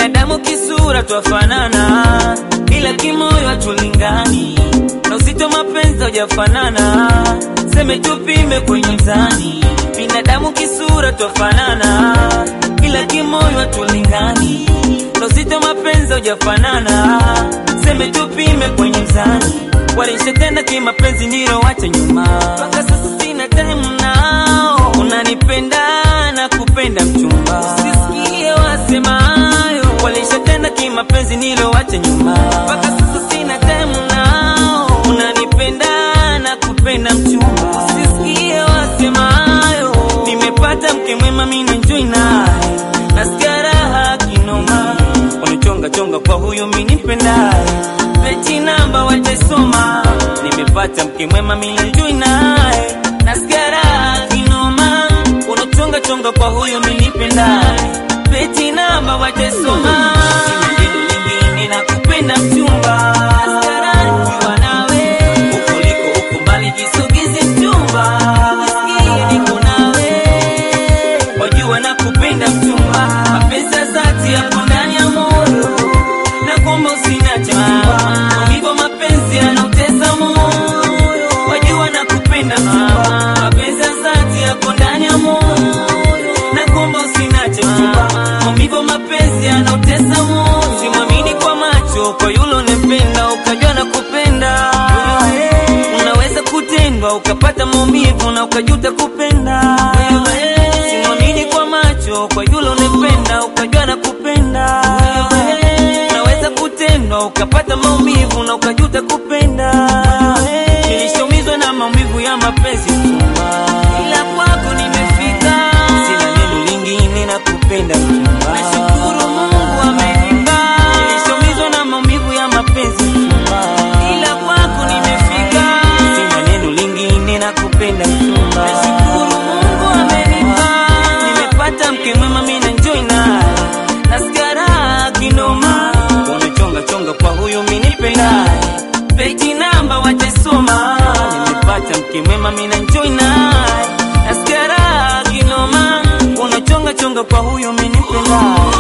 binadamu kisura twafanana, ila kimoyo hatulingani, na uzito mapenzi hujafanana, seme tupime kwenye mzani. Binadamu kisura twafanana, ila kimoyo hatulingani, na uzito mapenzi hujafanana, seme tupime kwenye mzani. Walishatenda kimapenzi nilo wacha nyuma, mpaka sasa sina time nao. Unanipenda na kupenda mchumba, usisikie wasemayo. Walishatenda kimapenzi nilo wacha nyuma, mpaka sasa sina time nao. Unanipenda na kupenda mchumba, usisikie wasemayo. Nimepata mke mwema, mimi enjoy naye, nasikia raha kinoma. Wanichonga chonga kwa huyo mimi nipendaye, peti namba wataisoma. Nimepata mke mwema, mimi enjoy naye, nasikia raha kinoma. Unachonga chonga kwa huyo mimi nipendaye, peti namba wataisoma. Sina neno lingine nakupenda mchumba, nasikia raha nikiwa nawe. Huko uliko huko mbali jisogeze mchumba, nisikie niko nawe wajua na kupenda mchumba, mapenzi ya dhati yapo ndani ya moyo, na kwamba usiniache mchumba, hivyo mapenzi yanautesa moyo, wajua na kupenda mchumba, mapenzi ya dhati yapo ndani ya moyo, na kwamba usiniache mchumba, hivyo mapenzi yanautesa moyo, simwamini kwa macho, kwa yule unempenda ukajua na kupenda unaweza kutendwa ukapata maumivu na ukajuta kupenda. Simwamini kwa macho, kwa yule unempenda ukajua na kupenda. Unaweza kutendwa ukapata maumivu na ukajuta kupenda. Nilishaumizwa na maumivu ya mapenzi chumba, ila kwako nimefika. Sina neno lingine na kupenda mchumba. Nashukuru Mungu amenipa. Nilishaumizwa na maumivu ya mapenzi chumba, ila kwako nimefika. Sina neno lingine na kupenda mchumba. Nashukuru Mungu amenipa. Nimepata mke mwema, mimi enjoy naye, nasikia raha kinoma. Wanachonga chonga kwa huyu mimi nipendaye, peji namba watasoma. Nimepata mke mwema, mimi enjoy naye, nasikia raha kinoma. Wanachonga chonga kwa huyu mimi nipendaye